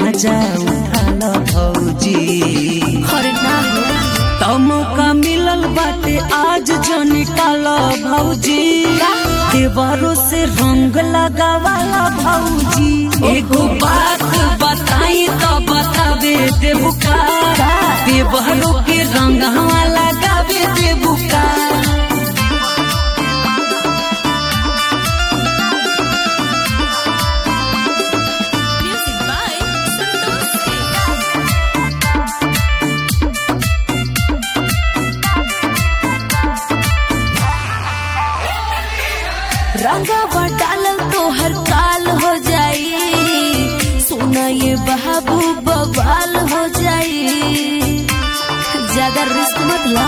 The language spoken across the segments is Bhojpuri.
मजा उठाल भौजी अरे ना हो तमका मिलल बाटे आज जो निकाल भौजी देवरों से रंग लगावाला भौजी एगो बात बताई तो बतावे देबुका देवरों के रंग लगावे देबुका म्यूजिक बाय संतोष सिंह रंगावा डालल तो हर काल हो जाई सोना ये बाबू बवाल हो जाई ज्यादा रिस्क मत ला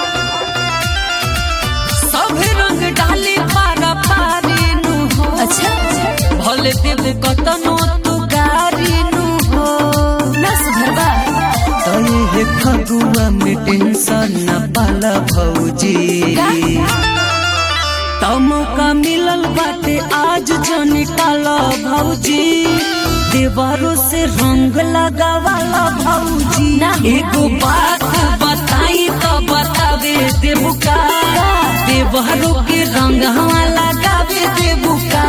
सब रंग डाली पारा पारी नु हो अच्छा भले देव कतनो तू गारी नु हो ना सुधरबा तई हे फगुआ में टेंशन न पाला भौजी तमका मिलल बाटे आज जो निकाल भौजी देवरों से रंग लगावाला भौजी ना। एगो बात बताई तो बतावे देबुका देवरों के रंग हवा लगावे देबुका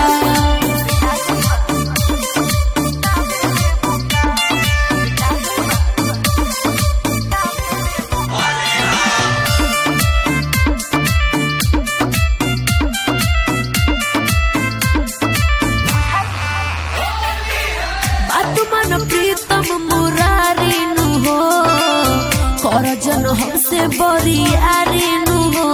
बात मन प्रीतम मुरारी नु हो कर जन हमसे बरियारी नु हो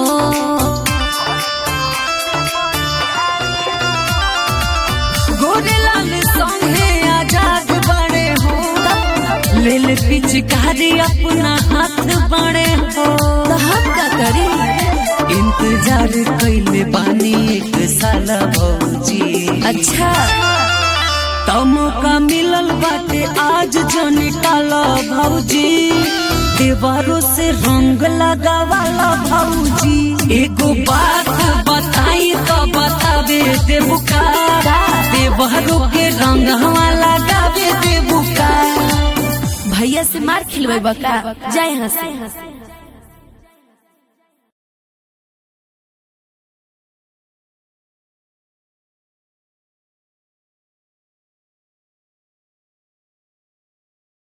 गोरेलाल संगे आजाद बड़े हो लेल पिचकारी अपना हाथ बड़े हो तो हम का करी इंतजार कैले बानी एक साल भौजी अच्छा तमका मिलल बाटे आज जो निकाल भौजी देवरों से रंग लगावाला भौजी एगो बात बताई तो बतावे देबुका देवरों के रंग हवा लगावे देबुका भैया से मार खिलवे बका जाए यहाँ से